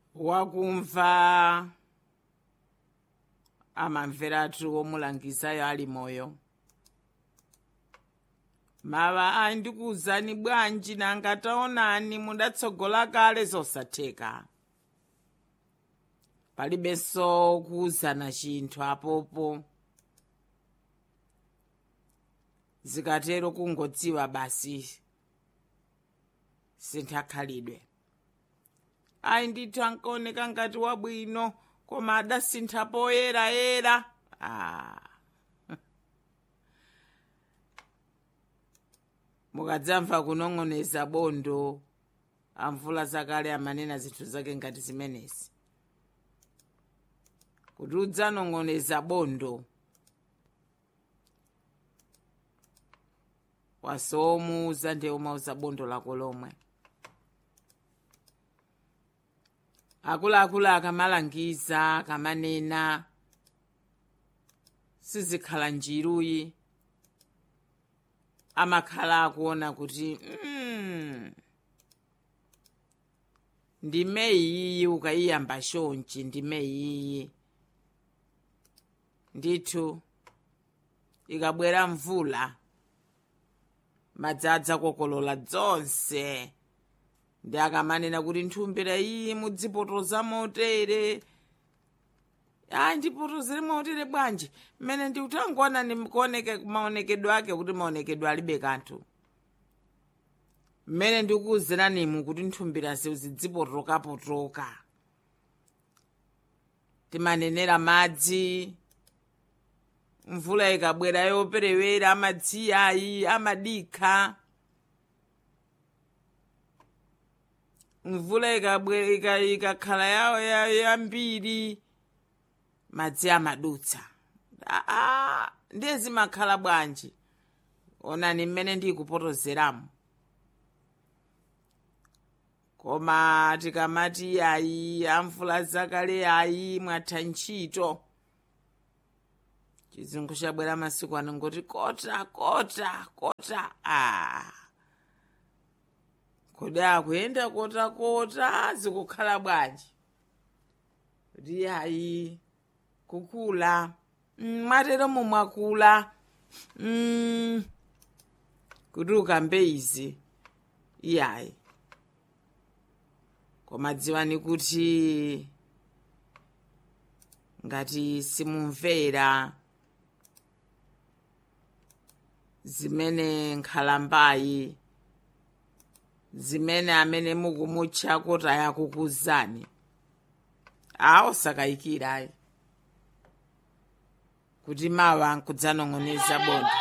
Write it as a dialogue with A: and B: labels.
A: wakumva amamveratu omulangizayo ali moyo mawa ayi ndikuwuzani bwanji nanga taonani mudatsogola kale zosatheka palibenso kuwuzana chinthu apopo zikatero kungodziwa basi sinthakhalidwe ayi ndithu ankaoneka ngati wabwino koma adasintha poyerayera ah. mukadzamva kunong'oneza bondo amvula zakale amanena zinthu zake ngati zimenezi kuti udzanong'oneza bondo wasomuuza ndiye umauza bondo lako lomwe akuluakulu akamalangiza akamanena sizikhala njiruyi amakhala akuona kuti mm, ndime iyiyi ukayiyamba shonchi ndime iyiyi ndithu ikabwera mvula madzi adzakokolola dzonse ndi akamanena kuti nthumbira iyi mudzipotoza motere ayi ndipotozere motere bwanji mmene ndiutangoona ni kuoneke maonekedwe ake kuti maonekedwe alibe kanthu mmene ndikuwuziranimu kuti nthumbira zidzipotokapotoka timanenera madzi mvula ikabwera yoperewera amadziya ayi amadikha mvula ikabwera ikakhala yawo yambiri madzi amadutsa aa ndiye zimakhala bwanji onani mmene ndikupotozeramo koma tikamati ayi amvula zakale ayi mwatha ntchito chizungu chabwera masiku ano ngoti kota kota kota ah. kodi akuyenda kota kota zikukhala bwanji kuti ayi kukula mm, mwateromo mwakula mm, kuti ukambe izi iyayi koma dziwani kuti ngati simumvera zimene nkhalambayi zimene amene mukumutcha kuti ayakukuzani awo sakayikirayi kuti mawa nkudzanong'oneza bondo